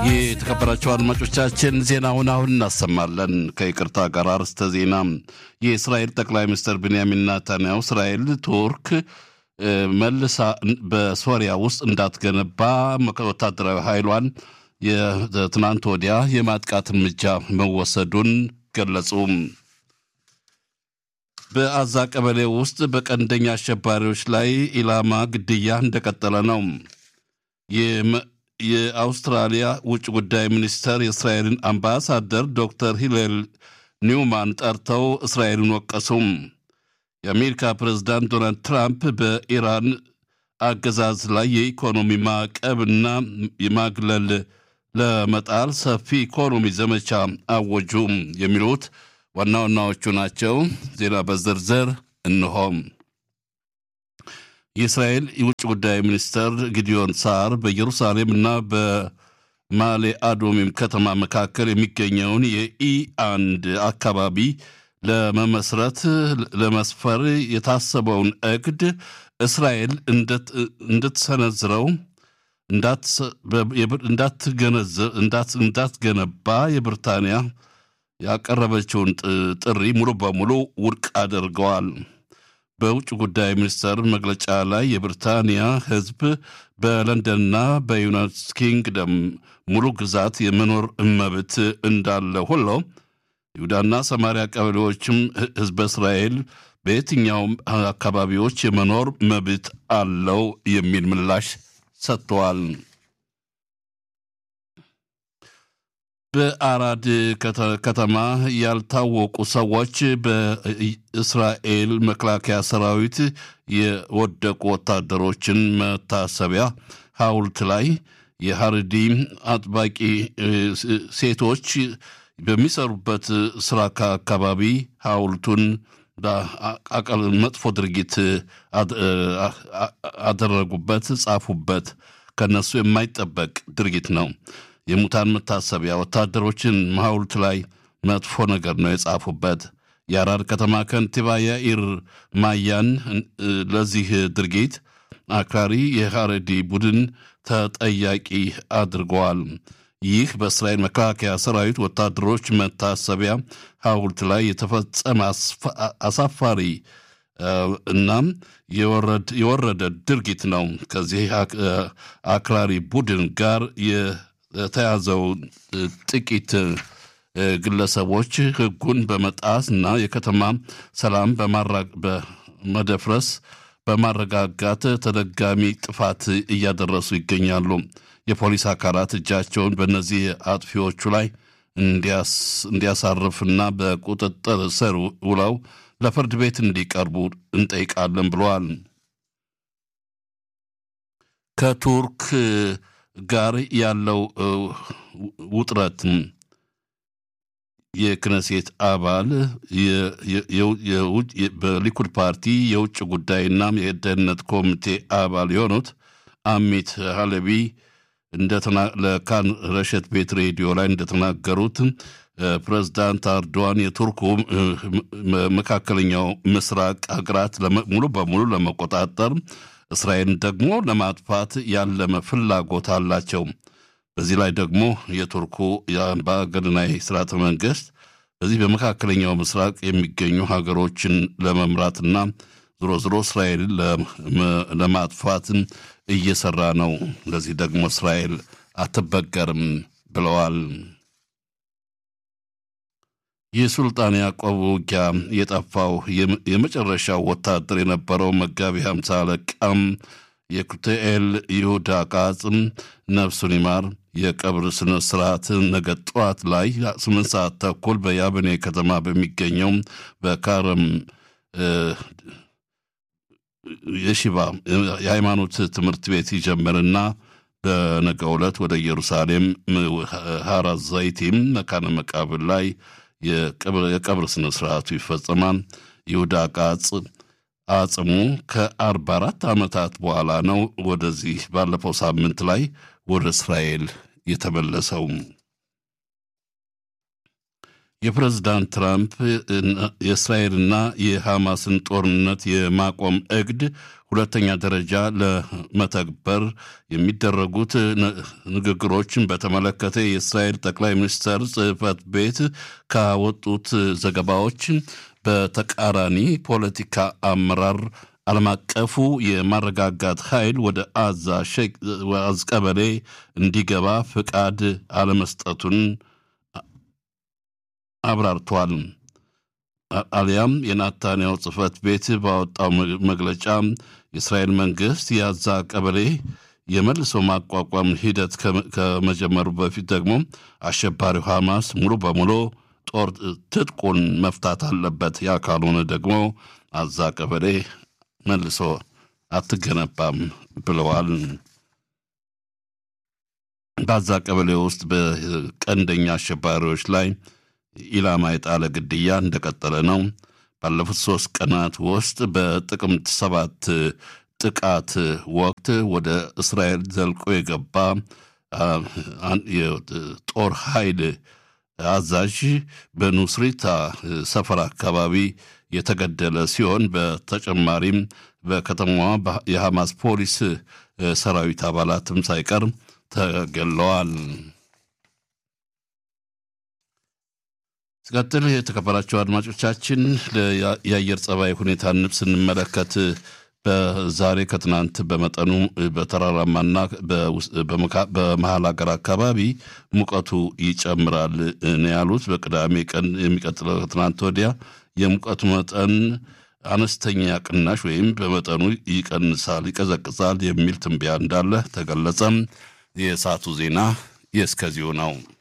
የተከበራቸው አድማጮቻችን ዜናውን አሁን እናሰማለን። ከይቅርታ ጋር አርዕስተ ዜና። የእስራኤል ጠቅላይ ሚኒስትር ቤንያሚን ናታንያሁ እስራኤል ቱርክ መልሳ በሶሪያ ውስጥ እንዳትገነባ ወታደራዊ ኃይሏን የትናንት ወዲያ የማጥቃት እርምጃ መወሰዱን ገለጹ። በአዛ ቀበሌ ውስጥ በቀንደኛ አሸባሪዎች ላይ ኢላማ ግድያ እንደቀጠለ ነው። የአውስትራሊያ ውጭ ጉዳይ ሚኒስተር የእስራኤልን አምባሳደር ዶክተር ሂለል ኒውማን ጠርተው እስራኤልን ወቀሱም። የአሜሪካ ፕሬዝዳንት ዶናልድ ትራምፕ በኢራን አገዛዝ ላይ የኢኮኖሚ ማዕቀብና የማግለል ለመጣል ሰፊ ኢኮኖሚ ዘመቻ አወጁ። የሚሉት ዋና ዋናዎቹ ናቸው። ዜና በዝርዝር እንሆም። የእስራኤል የውጭ ጉዳይ ሚኒስተር ጊዲዮን ሳር በኢየሩሳሌም እና በማሌ አዶሚም ከተማ መካከል የሚገኘውን የኢ አንድ አካባቢ ለመመስረት ለመስፈር የታሰበውን እቅድ እስራኤል እንድትሰነዝረው እንዳትገነባ የብሪታንያ ያቀረበችውን ጥሪ ሙሉ በሙሉ ውድቅ አድርገዋል። በውጭ ጉዳይ ሚኒስቴር መግለጫ ላይ የብሪታንያ ሕዝብ በለንደንና በዩናይትድ ኪንግደም ሙሉ ግዛት የመኖር መብት እንዳለ ሁሉ ይሁዳና ሰማሪያ ቀበሌዎችም ሕዝበ እስራኤል በየትኛውም አካባቢዎች የመኖር መብት አለው የሚል ምላሽ ሰጥተዋል። በአራድ ከተማ ያልታወቁ ሰዎች በእስራኤል መከላከያ ሰራዊት የወደቁ ወታደሮችን መታሰቢያ ሐውልት ላይ የሐረዲ አጥባቂ ሴቶች በሚሰሩበት ስራ አካባቢ ሐውልቱን መጥፎ ድርጊት አደረጉበት፣ ጻፉበት። ከነሱ የማይጠበቅ ድርጊት ነው። የሙታን መታሰቢያ ወታደሮችን ሐውልት ላይ መጥፎ ነገር ነው የጻፉበት። የአራድ ከተማ ከንቲባ ያኢር ማያን ለዚህ ድርጊት አክራሪ የሐረዲ ቡድን ተጠያቂ አድርገዋል። ይህ በእስራኤል መከላከያ ሰራዊት ወታደሮች መታሰቢያ ሐውልት ላይ የተፈጸመ አሳፋሪ እናም የወረደ ድርጊት ነው። ከዚህ አክራሪ ቡድን ጋር የተያዘው ጥቂት ግለሰቦች ሕጉን በመጣስ እና የከተማ ሰላም በመደፍረስ በማረጋጋት ተደጋሚ ጥፋት እያደረሱ ይገኛሉ። የፖሊስ አካላት እጃቸውን በእነዚህ አጥፊዎቹ ላይ እንዲያሳርፍና በቁጥጥር ስር ውለው ለፍርድ ቤት እንዲቀርቡ እንጠይቃለን ብለዋል። ከቱርክ ጋር ያለው ውጥረት የክነሴት አባል በሊኩድ ፓርቲ የውጭ ጉዳይና የደህንነት ኮሚቴ አባል የሆኑት አሚት ሀለቢ ለካን ረሸት ቤት ሬዲዮ ላይ እንደተናገሩት ፕሬዝዳንት አርዶዋን የቱርኩ መካከለኛው ምስራቅ ሀገራት ሙሉ በሙሉ ለመቆጣጠር እስራኤልን ደግሞ ለማጥፋት ያለመ ፍላጎት አላቸው። በዚህ ላይ ደግሞ የቱርኩ የአምባገነናዊ ስርዓተ መንግስት በዚህ በመካከለኛው ምስራቅ የሚገኙ ሀገሮችን ለመምራትና ዝሮ ዝሮ እስራኤልን ለማጥፋት እየሰራ ነው። ለዚህ ደግሞ እስራኤል አትበገርም ብለዋል። የሱልጣን ያዕቆብ ውጊያ የጠፋው የመጨረሻው ወታደር የነበረው መጋቢ ሃምሳ አለቃም የኩትኤል ይሁዳ ቃጽም ነፍሱን ይማር የቀብር ስነ ስርዓት ነገ ጠዋት ላይ ስምንት ሰዓት ተኩል በያብኔ ከተማ በሚገኘው በካረም የሺባ የሃይማኖት ትምህርት ቤት ይጀምርና በነገ ዕለት ወደ ኢየሩሳሌም ሀራ ዘይቲም መካነ መቃብር ላይ የቀብር ስነ ስርዓቱ ይፈጸማል። ይሁዳ ቃጽ አጽሙ ከአርባ አራት ዓመታት በኋላ ነው ወደዚህ ባለፈው ሳምንት ላይ ወደ እስራኤል የተመለሰው። የፕሬዝዳንት ትራምፕ የእስራኤልና የሐማስን ጦርነት የማቆም እቅድ ሁለተኛ ደረጃ ለመተግበር የሚደረጉት ንግግሮችን በተመለከተ የእስራኤል ጠቅላይ ሚኒስትር ጽሕፈት ቤት ካወጡት ዘገባዎች በተቃራኒ ፖለቲካ አመራር ዓለም አቀፉ የማረጋጋት ኃይል ወደ አዛ አዝ ቀበሌ እንዲገባ ፍቃድ አለመስጠቱን አብራርቷል። አሊያም የናታንያው ጽሕፈት ቤት ባወጣው መግለጫ የእስራኤል መንግስት የአዛ ቀበሌ የመልሶ ማቋቋም ሂደት ከመጀመሩ በፊት ደግሞ አሸባሪው ሐማስ ሙሉ በሙሉ ጦር ትጥቁን መፍታት አለበት። ያ ካልሆነ ደግሞ አዛ ቀበሌ መልሶ አትገነባም ብለዋል። በአዛ ቀበሌ ውስጥ በቀንደኛ አሸባሪዎች ላይ ኢላማ የጣለ ግድያ እንደቀጠለ ነው። ባለፉት ሶስት ቀናት ውስጥ በጥቅምት ሰባት ጥቃት ወቅት ወደ እስራኤል ዘልቆ የገባ የጦር ኃይል አዛዥ በኑስሪታ ሰፈር አካባቢ የተገደለ ሲሆን በተጨማሪም በከተማዋ የሐማስ ፖሊስ ሰራዊት አባላትም ሳይቀር ተገለዋል። ሲቀጥል የተከበራቸው አድማጮቻችን የአየር ጸባይ ሁኔታን ስንመለከት በዛሬ ከትናንት በመጠኑ በተራራማና በመሀል ሀገር አካባቢ ሙቀቱ ይጨምራል ነው ያሉት። በቅዳሜ ቀን የሚቀጥለው ከትናንት ወዲያ የሙቀቱ መጠን አነስተኛ ቅናሽ ወይም በመጠኑ ይቀንሳል፣ ይቀዘቅዛል የሚል ትንበያ እንዳለ ተገለጸም። የሰዓቱ ዜና የእስከዚሁ ነው።